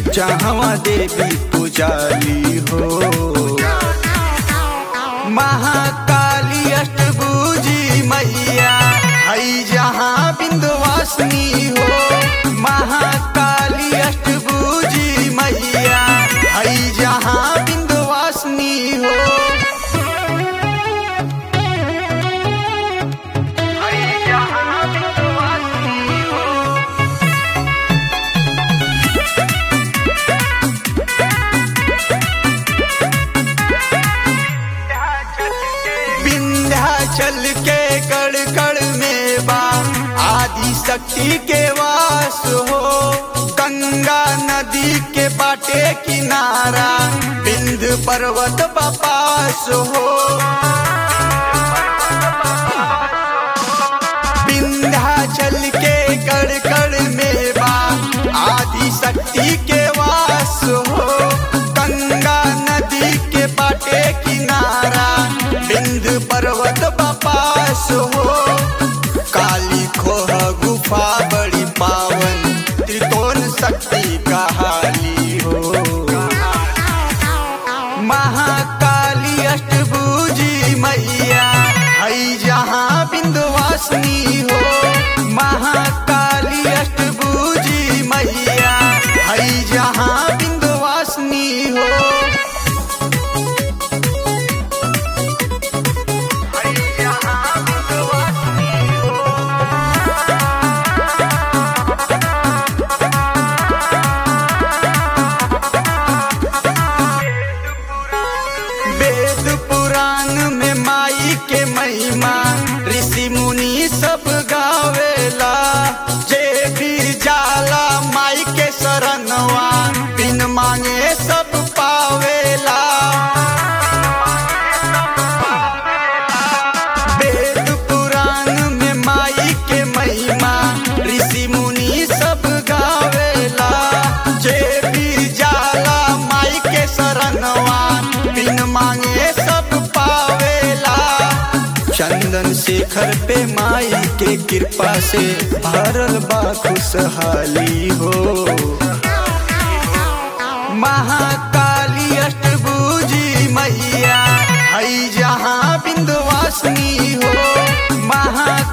जहाँ देवी पुजाली हो महाकाली अष्टभुजी मैया हई जहाँ बिंदवासिनी हो महाकाली अष्टभुजी मैया हई जहाँ बिंदवासिनी हो हई जहाँ बिंदवासिनी हो विंध्याचल के कड़ कड़ में बा आदि शक्ति के वास हो गंगा नदी के बाटे किनारा बिंद पर्वत बपास हो विंध्याचल के कड़ कड़ में बा आदि शक्ति के वास हो गंगा नदी के बाटे किनारा बिंद पर्वत बपास हो काली खोह गुफा बड़ी पावन त्रिकोण शक्ति कहाली हो महाकाली अष्टभुजी मैया हई जहाँ बिंदवासिनी हो महाकाली अष्टभुजी मैया हई जहाँ बिंदवासिनी हो हई जहाँ बिंदवासिनी हो वेद पुराण में माई के महिमा ऋषि मुनि सब गावेला जे भी जाला माई के शरणवा बिन मांगे सब पावेला वेद पुराण में माई के महिमा ऋषि मुनि सब गावेला जे भी जाला माई के शरणवा बिन मांगे सब पावेला चंदन शेखर पे माई के कृपा से भरल बा खुशहाली हो महाकाली अष्टभुजी मैया हई जहाँ बिंदवासिनी हो महा